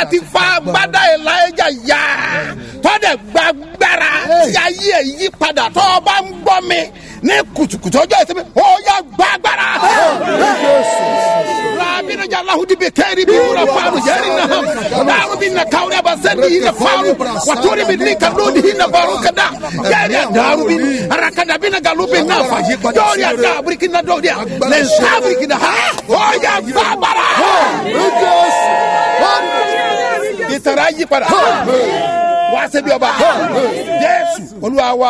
ti fa agbádá elijah ya tọ́dẹ̀ gbàgbára tí ayé ẹ̀ yí padà tọ́ ọ bá ń gbọ́ mi ní kùtùkùtù ọjọ́ ìsinmi ó yà gbàgbára. rabinaja lahudi bɛ kɛri bi wula faaru yɛri na ham daaru bi na kawri aba sɛndi hi na faaru waturi bi ni ka lodi hi na baru kada yɛri a daaru bi arakada bi na galu bi na fa dɔwri a da buriki na dɔwri a lɛ nsa buriki na ha ó yà gbàgbára. ìtara yí padà wá sẹ́bi ọba jésù olúwa wa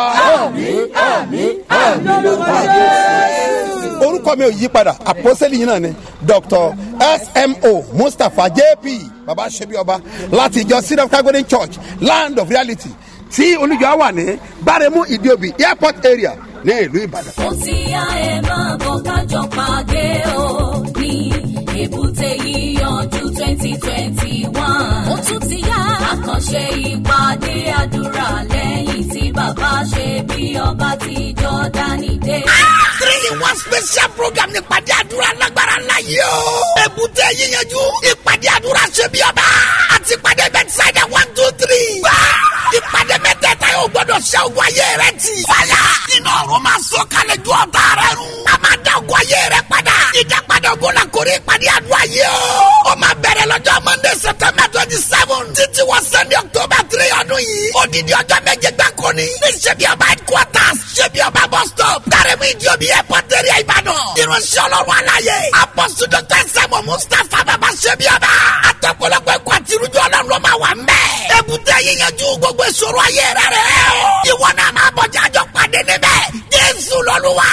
orúkọ mi ò yí padà àpọ́sẹ́lì yìí náà ni dr smo mustapha jp baba ṣẹ́bi ọba láti ìjọ seed of calgary church land of reality tí olùjọ wà ní bárẹ̀mú ìdíòbí airport area ní ìlú ìbàdàn. ó ti yá ẹ máa bọ̀ kájọ pàdé o ní èbúté yíyanjú twenty twenty one. ó tún ti yá àkànṣe ìpàdé àdúrà lẹ́yìn tí bàbá ṣe bí ọba ti jọ́dánì dé. three in one special program ní ìpàdé àdúrà lágbára ńlá yìí o. èbúté yíyanjú ìpàdé àdúrà ṣe bí ọba àti ìpàdé bẹ́tísáìdà one two three. wá ìpàdé mẹ́tẹ̀ẹ̀ta yóò gbọ́dọ̀ ṣe ogun ayé rẹ ti. fàyà nínú ọ̀run máa sọ kalẹ̀ ju ọ̀tá rẹ run. a máa dá ogun ayé rẹ padà. ìdápadà ogun la kórè ìpàdé àdúrà yìí o. ó máa bẹ̀rẹ̀ lọ́jọ́ monday september twenty seven títí wọ sunday october three ọdún yìí. odidi ọjọ́ méje gbáko ni. ní ṣebí ọba headquarters ṣebí ọba bus stop. dárẹ́mú ìdíòbí airport area ìbàdàn. irunṣẹ́ ọlọ́run aláyé. apọ́sù dr sẹ́mu mustapha bàbá ṣebí ọba. àtọ̀pọ̀lọpọ̀ ẹ̀kọ́ àti irújọ́ ọlọ́run ló máa wà mẹ́. èbúté yíyanjú gbogbo ìṣòro ayé rẹ̀ rẹ̀ o. ìwọ náà máa bọ̀ jájọ́ pàdé níbẹ̀. jésù lọ́lúwa.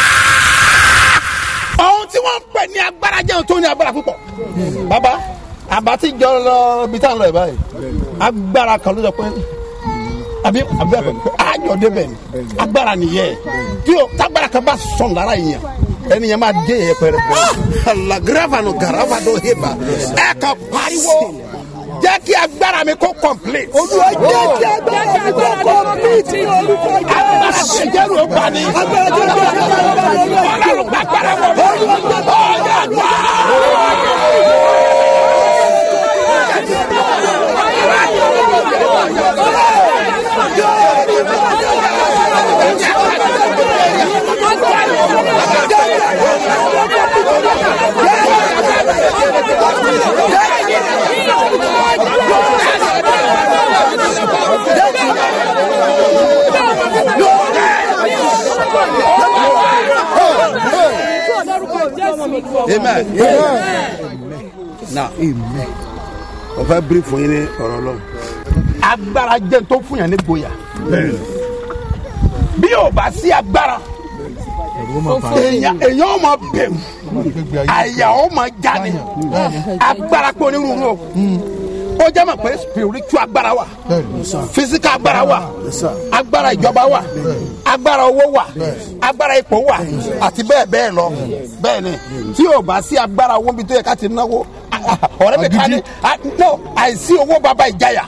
ohun tí wọ́n ń pè ní agbára jẹun tó ní agbára púpọ̀. bàbá àbátí jọ lọ ibi tá à ń lọ ẹ̀ báyìí agbára kan ló sọ pé àbí àbí àbí àjọ débẹ̀ ni agbára nìyẹn tí o tágbára kan bá sọ̀n lára yìnyín ẹni yẹn máa dé yẹn pẹrẹ. alagrava no garava do heba ẹ ka pariwo jẹ́ kí agbára mi kó complete. olúwa jẹ́ kí agbára mi kó complete ní orúkọ jẹ́. agbára tí ìjẹ́rù ó gbà ní. agbára tí ìjẹ́rù ó gbà ní. ọlọ́run gbàgbára wọ̀ mí. ọ̀yà gbà. amen. na o fẹ́ biri fún yín ní ọ̀rọ̀ lọ. agbára jẹ́ tó fún yàn ní gboyà. bí o bá sí agbára èèyàn èèyàn ó máa bẹ̀rù àyà ó máa jáde agbára pé onírúurú o ó jẹ́ mọ̀ pé spiritual agbára wà physical agbára wà agbára ìjọba wà agbára owó wà agbára ipò wà àti bẹ́ẹ̀ bẹ́ẹ̀ lọ bẹ́ẹ̀ ni tí o bá sí agbára owó bí tó yẹ ká ti náwó ọ̀rẹ́ mi ká ní no àìsí owó bàbá ìjayà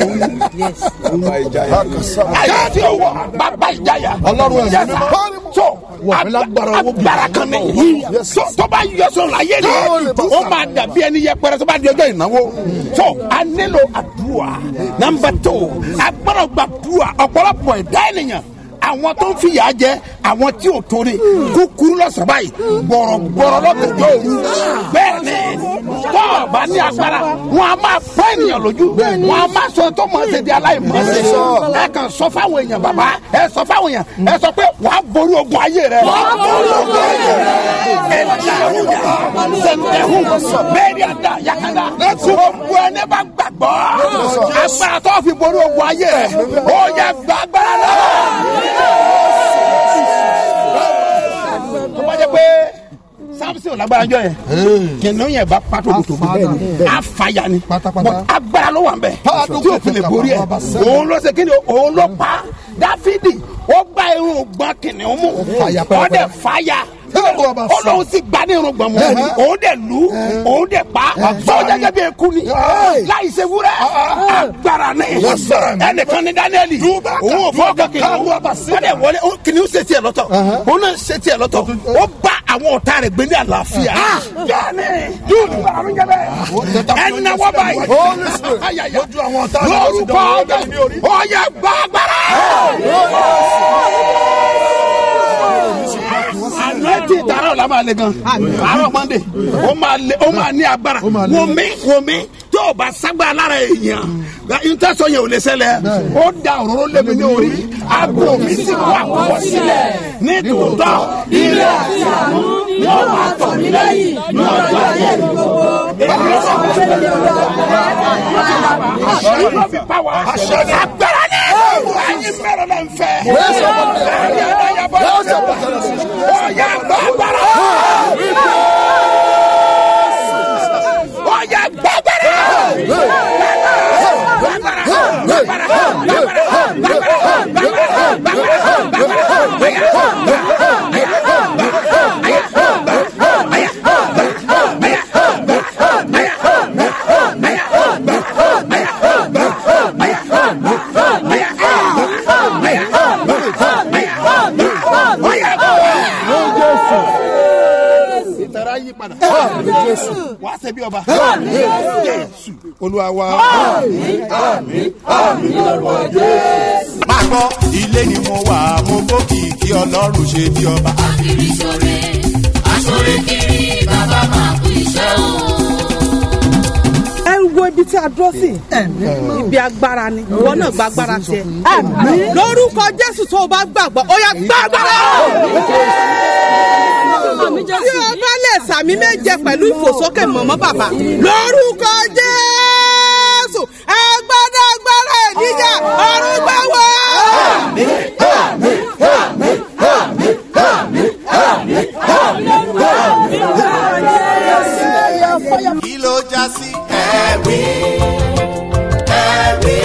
àìsí owó bàbá ìjayà Ọlọ́run ẹ̀mí Yes, sir. so Wà mí lágbára owó gidi. agbára kan ní so tó bá yọ sọ láyé ni ó máa dàbí ẹni yẹpẹrẹ tó bá di ọjọ́ ìnáwó so a nílò àdúrà nàmbà tó agbára gbàdúrà ọ̀pọ̀lọpọ̀ ẹ̀dá ènìyàn àwọn tó ń fìyà jẹ àwọn tí ò torí kúkúrú lọ́sàn báyìí gbọ̀rọ̀gbọ̀rọ̀ lọ́gànjọ́ òru bẹ́ẹ̀ ni tó o bá ní agbára wọn a máa pọ́ ènìyàn lójú wọn a máa sọ tó mọ̀ ṣe di aláìmọ̀ọ́sẹ̀ ẹ kàn sọ fáwọn èèyàn bàbá ẹ sọ fáwọn èèyàn ẹ sọ pé wàá borí ogun ayé rẹ. wàá borí ogun ayé rẹ. ẹ dàrú yà sẹ̀ǹtẹ̀hún bẹ́ẹ̀ni àdá yakada gbogbo ẹni bá gbàgbọ́ agbára tó fi borí ogun ayé rẹ ó yẹ gbàgbára náà tó bá jẹ pé samson lágbára jọ yẹn kìnìún yẹn bá pàtó kòtò bí àfàyà ni Pátápátá. But agbára ló wà ń bẹ tí o fi lè borí ẹ òun ló ṣe kíni òun ló pa dáfídì ó gba irun gbọn kìnìún mú fàyà ó dẹ fàyà Tẹ́lẹ̀ bá sọ. olóhùn sì gba ní irun gbọn mú Bẹ́ẹ̀ni. òun dẹ lu òun dẹ pa sọ jẹjẹ bí eku ni láì ṣe wúrẹ agbára ní Lágbára mi. ẹnìkan ní dáníẹ́lì Dúbà ká, òun ò fọ́ dúbà ọkọ ká, kìnìún dúbà sí. wọ́n dẹ̀ wọlé ó- kìnìún ṣe tiẹ̀ lọ́tọ̀ òun náà ṣe tiẹ̀ lọ́tọ̀ ó bá àwọn ọ̀tá rẹ̀ gbé ní àlàáfíà bẹ́ẹ̀ni dúdú àrùn jẹ bẹ́ẹ̀ ẹni náà wọ́n báyìí Holy Spirit. Ayaya. Lójú àwọn ọ̀tá rẹ̀ ló ti lórúkọ dán owó dání ní orí. ọ̀yà gbàgbára. àná tí ìtara ọ̀la máa le gan àárọ̀ mọ́ndé ó máa le ó máa ní agbára máa le. wò mí wò mí tí o bá sagbára lára èèyàn ntẹ́sọ yẹn ò lè ṣẹlẹ̀ ó da òróró lébi ní orí aago mi sì wà kọ́ sílẹ̀ ní tòótọ́ ilé àti àánú yóò máa tọ̀ mí lẹ́yìn ní ọjọ́ ayé mi gbogbo. èmi ló sọ fún mi àṣírí ló fi pa wá agbára ní ẹyin mẹ́rin náà ń fẹ́. ẹyin ẹ̀dá yà bọ́ ọ̀yà gbàgbára. ọ̀yà gbàgbára. ìtara yí padà. wà á ṣe bí ọba. jésù olúwa wa. máa gbọ́ ilé ni mo wà mo gòkè kí ọlọ́run ṣe bí ọba. kiri ṣore aṣore kiri bàbá máa kú iṣẹ́ o. ẹ ń wo ibi tí a dúró sí ibi agbára ni ìwọ náà gba agbára tiẹ lórúkọ jésù tó o bá gbàgbọ́ ó yá gba agbára tí o bá lè sàmì méje pẹ̀lú ìfòsókè mọ̀mọ́ bàbá lórúkọ jésù agbára agbára ìdíjà ọ̀run gbà wá. kí ló já sí. ẹ̀rí ẹ̀rí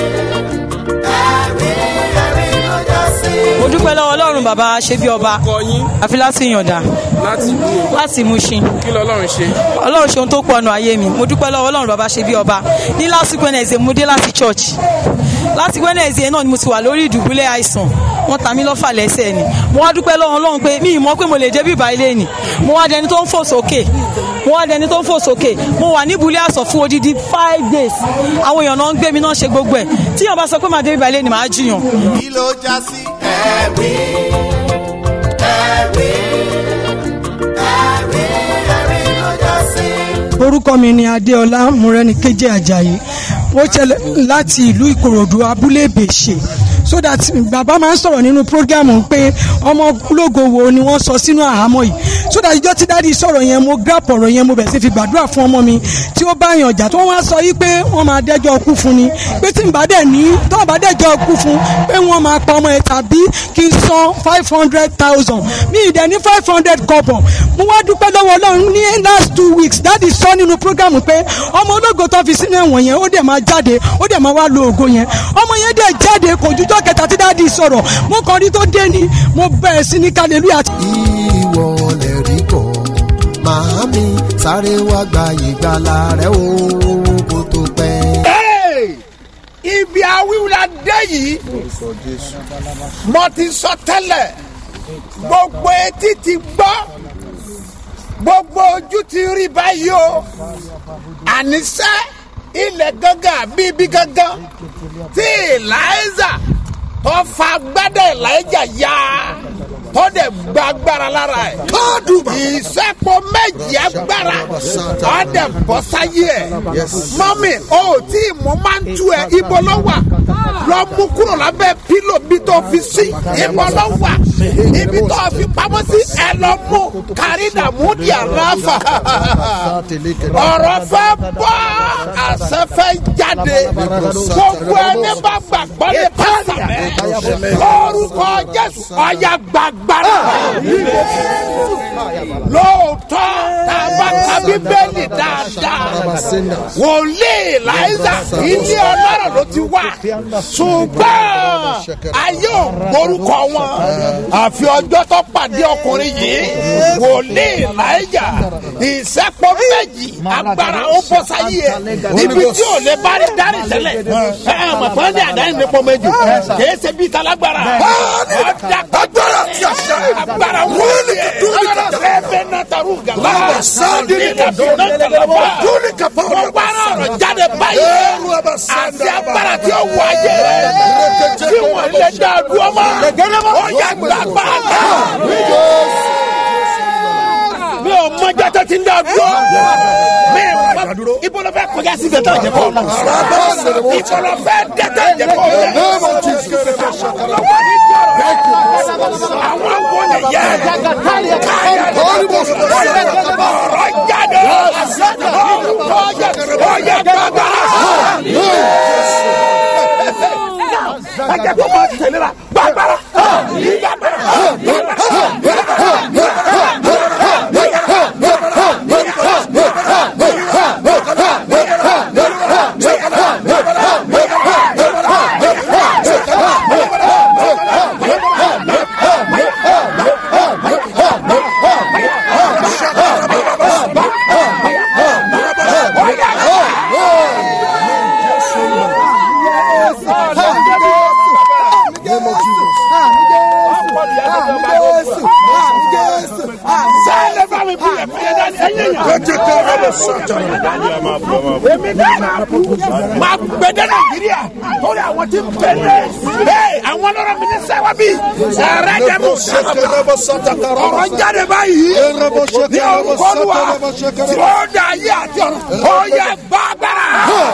ẹ̀rí ẹ̀rí ló já sí. mo dúpẹ́ lọ́wọ́ ọlọ́run bàbá ṣe bí ọba àfi láti yànda láti bú o láti Mushin kí lọ́lọ́run ṣe. ọlọ́run ṣe ohun tó pọ̀ nù ayé mi mo dúpẹ́ lọ́wọ́ ọlọ́run bàbá ṣe bí ọba ní last Wednesday mo dé láti church láti Wednesday náà ni mo ti wà lórí ìdùbúlẹ̀ àìsàn wọ́n ta mí lọ́fà lẹ́sẹ̀ ni mo wá dúpẹ́ lọ́wọ́ ọlọ́run pé mi ì mọ̀ pé mo lè dé bíbá ilé ni mo wá dẹni tó ń fò sókè mo wá dẹni tó ń fò sókè mo wà níbulẹ̀ àsọ̀ fún odidi five days àwọn èèyàn náà ń gbé mi náà ṣe gbogbo ẹ̀ tí yàn bá sọ pé màá dé bíbá ilé ni màá jiyàn kí ló já sí. ẹ̀rí ẹ̀rí ẹ̀rí ẹ̀rí ló já sí. orúkọ mi ni adéọlá múrẹ́nìkejì ajayi ó ṣẹlẹ̀ láti ìlú ìkòròdú abúlé ìbèṣe so that bàbá máa ń sọ̀rọ̀ nínú programu pé ọmọ ológo wo ni wọ́n sọ sínú àhámọ́ yìí so that ìjọ tí dáàdi sọ̀rọ̀ yẹn mo grab ọ̀rọ̀ yẹn mo bẹ̀ sí fi gbàdúrà fún ọmọ mi tí ó bá yàn jà tí wọ́n wá sọ yìí pé wọ́n máa dẹ́jọ́ kú fún ni pé tí n bá dẹ̀ ní tí wọ́n bá dẹ́jọ́ kú fún pé wọ́n máa pa ọmọ yẹn tàbí kí n san five hundred thousand mi ì dẹ̀ ní five hundred kọ́bọ̀ mo wá dúpẹ́ lọ́wọ́ ọlọ́run ní last two weeks dáàdi sọ nínú programu pé ọmọ ológo tó fi sínú ẹ̀wọ̀n yẹn ó dẹ̀ máa jáde ó dẹ̀ máa wá lo ògo yẹn ọmọ yẹn dẹ̀ jáde kò jújọ́ kẹta tí dáàdi sọ̀rọ̀ mo kàn rí tó dé ni mo bẹ̀rẹ̀ sí ní hallelujah ìwọ lè rí kọ màámi sáré wá gba ìgbàlà rẹ o kó tó pẹ́. Hey! ibi awíwúlá dé yìí mo ti sọ tẹ́lẹ̀ gbogbo etí ti gbọ́ gbogbo ojú ti rí báyìí o àníṣe ilẹ̀ gángan bíbí gángan tí eliza tó fa gbádà eliza ya tó dẹ̀ gba agbára lára ẹ̀ ìṣẹ́pọ̀ méjì agbára ó dẹ̀ bọ́ sáyé ẹ̀ mọ́mì o ò tí ì mú máa ń tú ẹ ibo ló wà lọ mú kúrò lábẹ́ pílò bí tó fi sí ibo ló wà ibi tó fi pamọ́ sí ẹ lọ mú kárínà mú di àràfà ọ̀rọ̀ fẹ́ bọ́ àṣẹ fẹ́ jáde gbogbo ẹni bá gbàgbọ́ ní pásítọ̀ lórúkọ jésù ọ̀yà gbàgbára lóòótọ́ tàbá tàbí bẹ́ẹ̀ni dáadáa wòlíì láìsà ilé ọlọ́rọ̀ ló ti wá ṣùgbọ́n ayé ò gbórúkọ wọn àfi ọjọ́ tó pàdé ọkùnrin yìí wòlíì láìjà ìṣẹ́pọ̀ méjì agbára ó bọ́ sáyé ẹ̀ ibi tí ò lè bá rí dárì tẹ́lẹ̀ ẹ mọ̀ fún ní àdáyé ní pọ̀ méjì kìí ṣe bíi talagbara ọ̀dà agbára tí a ṣe agbára wọ́ọ̀lì dúró ní kàtà ẹ̀fẹ̀ náà taru gàlá Bàbá sáàdì ní kàtà dúró ní kàtà wọ́n gbára ọ̀rọ̀ jáde báyìí Ẹ̀rù ọba sáàdì àti agbára tí ó wọ ayé rẹ̀ tí wọ́n lè dá a dúró mọ́ ó yẹ gbàgbà mi ò mọ jẹ́tọ́ tí ń dá a dúró mi ò mọ ibolo fẹ́ kọjá sí dẹ́tọ́ ìjẹ́kọ̀ ibolo fẹ́ dẹ́tọ́ ìjẹ́kọ̀ àwọn wo ni yẹ káyà ọ̀rọ̀ jáde ọ̀yẹ gbàgbà ẹjẹ tó máa tẹ̀lé la gbàgbára gbàgbára sẹ́lẹ̀ bá mi bí ẹ̀fọ́ dání ẹ̀yẹ yẹn. ẹ̀jẹ̀ tó rẹ̀ lọ sọ̀tà èmi dáná máa gbẹdẹ nàìjíríà torí àwọn tí ń gbẹdẹ ee àwọn ọlọ́rọ̀ mi ní sẹ́wọ́ bí ẹ̀rẹ́ dẹ̀ mú sábà ọ̀rọ̀ jáde báyìí ní orúkọ Olúwa tí ó dá ayé àti ọ̀run ó yẹ gbàgbára.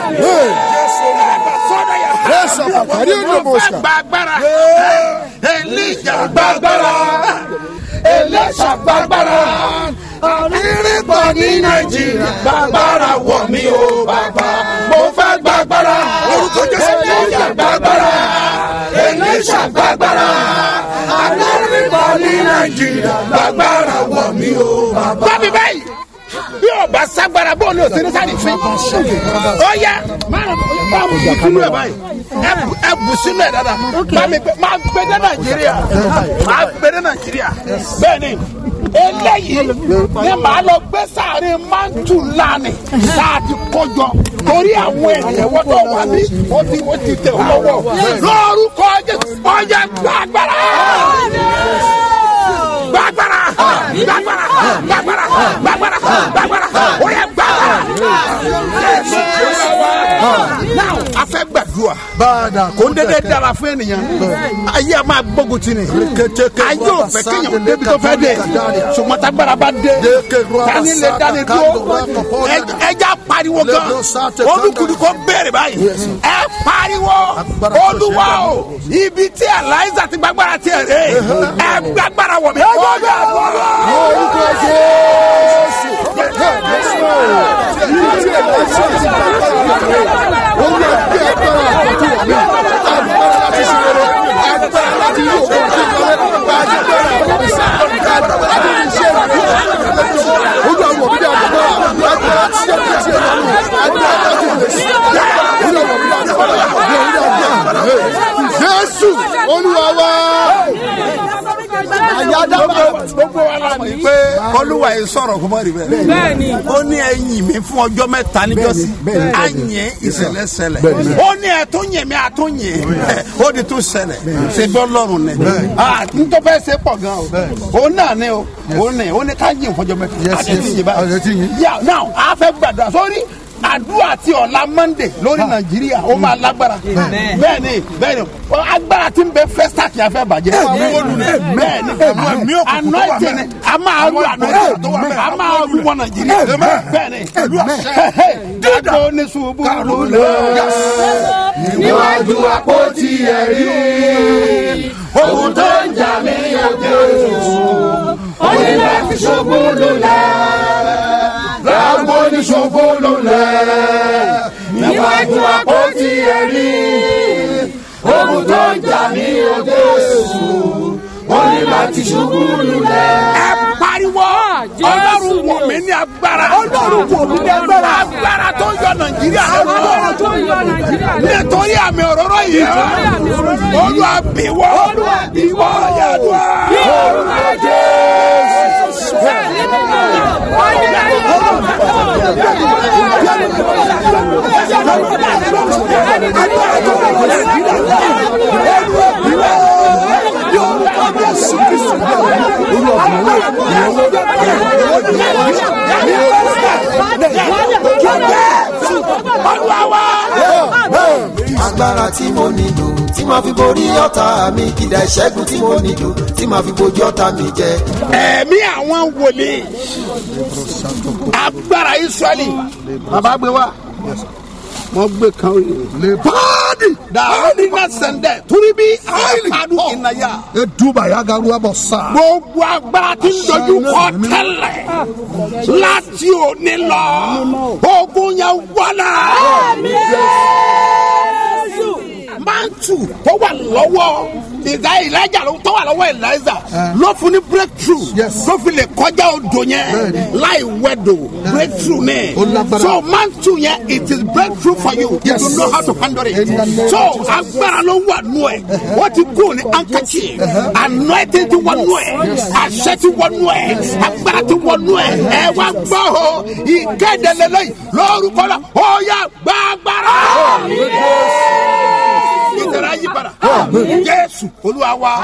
sọ́dọ̀ yẹ fẹ́ gbàgbára Èlíjà gbàgbára Èlíṣà gbàgbára àrírígbọ̀ ní nàìjíríà gbàgbára wọ̀ mí o bàbá mo fẹ́ gbàgbára orúkọ jésù Èlíjà gbàgbára Èlíṣà gbàgbára àrírígbọ̀ ní nàìjíríà gbàgbára wọ̀ mí o bàbá. bábí báyìí bí o bá sagbara bó o ní o sínú sáré fún ọ yá máa bá mu bù sínú ẹ báyìí ẹ bù- ẹ bù sínú ẹ dada máa mi gbé máa gbé dé nàìjíríà máa gbé dé nàìjíríà bẹ́ẹ̀ ni eléyìí ni màá lọ gbé sáré mántù lánì láti kọjọ torí àwọn ènìyàn wọ́n tó wà ní wọ́n ti wọ́n ti tẹ̀ wọ́n wọ́ lórúkọ Jésù ọjà gbàgbára gbàgbára gbàgbára gbàgbára gbàgbára gbàgbára ó yẹ gbàgbára. Jésù Kristi wa. Now a fẹ́ gbàdúrà kò ń dédé dára fún ènìyàn ayé a máa gbógun ti ni ayé ò fẹ́ kéèyàn débi tó fẹ́ dé ṣùgbọ́n tágbára bá dé tani lè dání dúró ẹ- ẹja pariwo gan olùkùnrin kò béèrè báyìí ẹ pariwo olúwa o ibi tí eliza ti gbàgbára tiẹ̀ rè ẹ gbàgbára wọ̀ mí. ọjà lọ́wọ́. jésù olúwa wa gbogbo wa la mọ̀ yìí pé olúwa yìí sọ̀rọ̀ kó mọ̀ rí bẹ́ẹ̀. ó ní ẹ̀yìn mi fún ọjọ́ mẹ́ta níjọ́sí a yẹn ìṣẹ̀lẹ̀ ṣẹlẹ̀ ó ní ẹ̀tún yẹn mi àtún yẹn ó di tún ṣẹlẹ̀ ṣe bí ọlọ́run ni ntọ́ fẹ́ ṣe pọ̀ gan o ó náà ni o ó ní ó ní ká yìn fọjọ́ mẹ́ta a ti yìn báyìí yà now a fẹ́ gbàdúrà sórí àdúrà ti ọ̀la monday lórí nàìjíríà ó máa lágbára bẹ́ẹ̀ ni bẹ́ẹ̀ ni ọ, agbára tí ń bẹ fẹ́sítà kì í fẹ́ bàjẹ́ bẹ́ẹ̀ ni anointing ni a máa lu anointing a máa lu wọn nàìjíríà bẹ́ẹ̀ ni dàgbò ní ṣubú lulẹ̀ níwájú àpótí ẹ̀rí ohun tó ń jà mí yóò jésù ó ní láti ṣubú lulẹ̀ lágbo ní ṣubú lulẹ̀ níwájú àpótí ẹ̀rí ohun tó ń jà mí yóò jésù ó ní láti ṣubú lulẹ̀. ẹ pariwo ọlọ́run wọ̀ mí ní agbára ọlọ́run wọ̀ mí ní agbára agbára tó ń yọ nàìjíríà lọ́wọ́ nítorí àmì òróró yìí olúwa bíwọ́ olúwa bíwọ́ yàdùá. olúwa jésù. agbára tí mo nílò tí màá fi borí ọ̀tá mi kìdá ìṣẹ́gun tí mo nílò tí màá fi bojú ọ̀tá mi jẹ. ẹ̀mí àwọn wòlíì agbára israẹli bàbá gbé wa wọn gbé kan lè paadi daadi na sẹndẹ turi bí àpàdù ìnáyà. eduba ya garuwa bọ sa. gbogbo agbára tí ń dojú kọ tẹ́lẹ̀ láti òní lọ ogun yẹn wọlé. mantu tó wà lọ́wọ́ ìgbà ìlàjà tó wà lọ́wọ́ ìlàjà ló fún ní breakthrough ló fi lè kọjá odò yẹn láì wẹ̀dò breakthrough ní. so mantu yẹn it is breakthrough for you if you know how to handle it. so agbára ló wà nù ẹ̀ wọ́n ti kú ní handkerchief anointing ti wọ nù ẹ̀ àṣẹ ti wọ nù ẹ̀ agbára ti wọ nù ẹ̀ ẹ wá gbọ́ o ìkéde lélẹ́yìn lórúkọ la ó yà gbàgbára ìtẹ̀rẹ̀ ayé padà. jésù olúwa wa.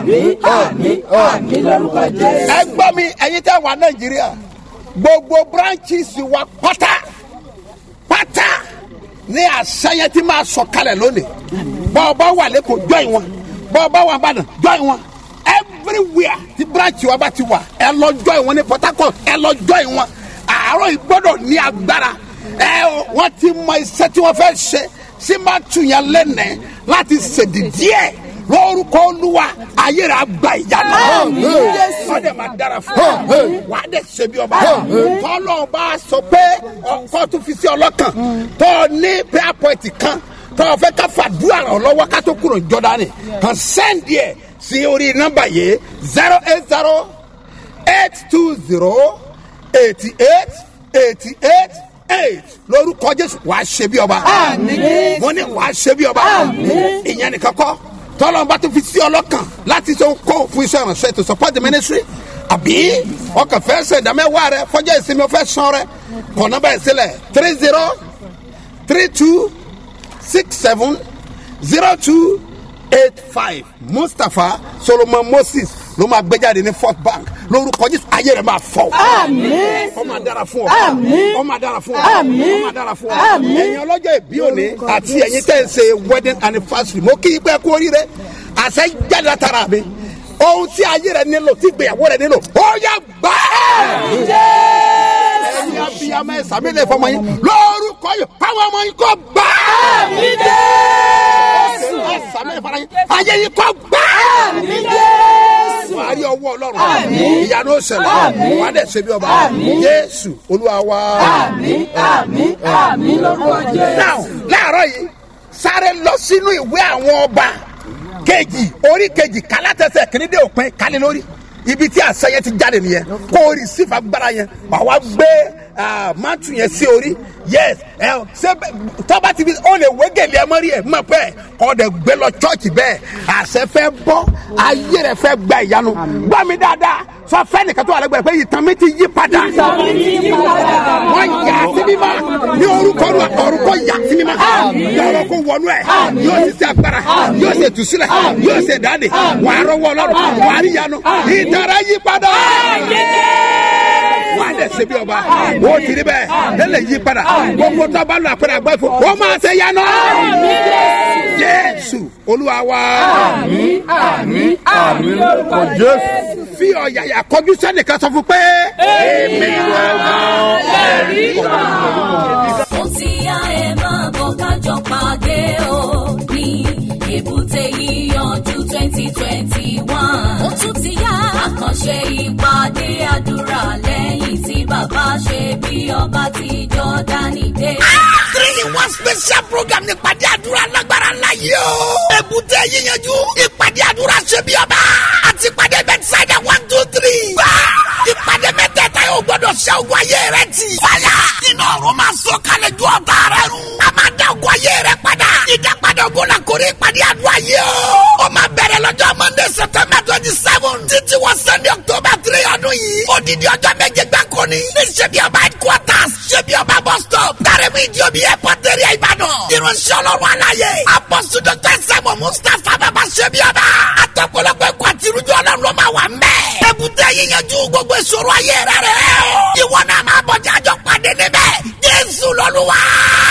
ẹ gbọ́ mi ẹ̀yin tẹ́ wà nàìjíríà gbogbo branches wa pátá pátá ní àṣàyàn tí máa sọ kalẹ̀ lónìí bọ́ọ̀bá wà lẹ́kọ̀ọ́ jọ́ìn wọn bọ́ọ̀bá wà bàdàn jọ́ìn wọn everywhere tí branch wa bá ti wà ẹ lọ jọ́ìn wọn ní port harcourt ẹ lọ jọ́ìn wọn àárọ̀ yìí gbọ́dọ̀ ní agbára ẹ wọ́n ti mọ iṣẹ́ tí wọ́n fẹ́ ṣe sí máa tún yẹn lẹ́nẹ̀ẹ́ láti ṣèdí díẹ̀ lórúkọ olúwa ayé rẹ̀ àgbà ìyanu. wọ́n dẹ̀ máa dára fún ọ. wà á dẹ̀ ṣe bí ọba. tọ́lọ́ bá sọ pé ọkọ tún fi sí ọlọ́kàn tó ní prayer point kan tó fẹ́ ká fàdúrà ràn lọ́wọ́ ká tó kúrò jọ́dánì kan sẹ́ndì ẹ̀ sí orí nọ́mbà yìí zero eight zero eight two zero eighty eight eighty eight eight lórúkọ jésù wàá ṣe bí ọba. mo ní wàá ṣe bí ọba. ìyẹn nìkan kọ́ tọ́lọ́mùbá tó fi sí ọlọ́kàn láti ṣe kó fún iṣẹ́ ìrànṣẹ́ to support the ministry àbí ọkàn fẹ́ ṣe ìdámẹ́wàá rẹ fọjọ́ ìsinmi ọ̀fẹ́ sàn rẹ kọ̀ nọ́mbà yìí sílẹ̀ three zero three two six seven zero two eight five mustapha solomon moses ló máa gbé jáde ní fourth bank lórúkọ jésù ayé rẹ máa fọ. Àmín. ó máa dára fún ọ. Àmín. ó máa dára fún ọ. Àmín. ó máa dára fún ọ. Àmín. ẹ̀yin ọlọ́jọ́ ìbí òní àti ẹ̀yin tẹ̀ ń ṣe wedding anniversary mo kí i pé kú oríire àṣẹ jáde látara mi ohun tí ayé rẹ nílò tí ìgbéyàwó rẹ nílò ó yà gbà. ẹ̀yin abiyamọ ẹ̀ sàmì lè fọmọ yín lórúkọ yìí káwọn ọmọ yín kò gbà. ẹ̀ sàmì lè fọmọ yín ayé yín kò gbà. wàá rí ọwọ́ ọlọ́run ìyanu ó ṣẹlẹ̀ wàá dẹ̀ ṣe bí ọba jésù olúwa wa. now láàárọ̀ yìí sáré lọ sínú ìwé àwọn ọba kejì orí kejì kálátẹsẹ̀ kìíní dé òpin kálí lórí ibi tí àṣeyẹ ti jáde nìyẹn kó o rí sífà gbára yẹn wà wá gbé mátù yẹn sí orí yes ẹ ṣé bẹ- tọ́ba ti fi ó lè wé gèlè ẹ mọ́rí ẹ mọ̀ pẹ́ kọ́ dẹ̀ gbé lọ chọ́ọ̀chì bẹ́ẹ̀ àṣẹ fẹ́ bọ́ ayé rẹ̀ fẹ́ gba ìyanu gbọ́ mi dáadáa sọ fẹ́ nìkan tó wà lẹ́gbẹ̀ẹ́ pé ìtàn mi ti yí padà wọ́n yà á sí mímọ́ ní orúkọ Olúwa, orúkọ yà á sí mímọ́ yọ̀rọ̀ kó wọnú ẹ̀ yóò sì ṣe agbára yóò ṣe tùsílẹ̀ yóò ṣe dáàdì wà á rọwọ́ ọlọ́run wà á rí yanu ìtara yí padà wà á dẹ̀ ṣe bí ọba ó ti rí bẹ́ẹ̀ ẹ lè yí padà gbogbo tó bá lọ àpẹẹrẹ àgbá ìfọ ó máa ṣe yanu jésù olúwa wa fi ọ̀yàyà kọjú sẹ́nìkan sọ fún pé èmi wà ó ti yá ẹ máa bọ̀ kájọ pàdé o ní èbúté yíyanjú twenty twenty one. ó tún ti yá àkànṣe ìpàdé àdúrà lẹ́yìn tí bàbá ṣe bí ọba ti jọ́dánì dé. three in one special program ní ìpàdé àdúrà lágbára ńlá yìí o. èbúté yíyanjú ìpàdé àdúrà ṣe bí ọba àti ìpàdé bẹ́tísáìdà one two three. gbà ìpàdé mẹ́tẹ̀ẹ̀ta yóò gbọ́dọ̀ ṣe ogun ayé rẹ tì. fàyà iná ọ̀run máa sọ kalẹ̀ ju ọ̀tá rẹ run. a máa dá ogun ayé rẹ padà. ìdápadà ogun la kórè ìpàdé àdúrà yìí o. ó máa bẹ̀rẹ̀ lọ́jọ́ monday september twenty seven títí wọ sunday october three ọdún yìí. odidi ọjọ́ méje gbáko ni. ní ṣebí ọba headquarters ṣebí ọba bus stop. tá gbárẹ́mú ìdí omi airport area ìbàdàn ìránṣẹ́ ọlọ́run aláyé apọ́sù dr sẹ́mu mustapha bàbá ṣẹ́bíọ́bà àtọ́pọ̀lọpọ̀ ẹ̀kọ́ àti irújọ́ ọlọ́run ló máa wà mẹ́. èbúté yíyanjú gbogbo ìṣòro ayé rẹ̀ rẹ̀ ìwọ náà máa bọ̀ jájọ́ pàdé níbẹ̀ jésù lọ́lúwa.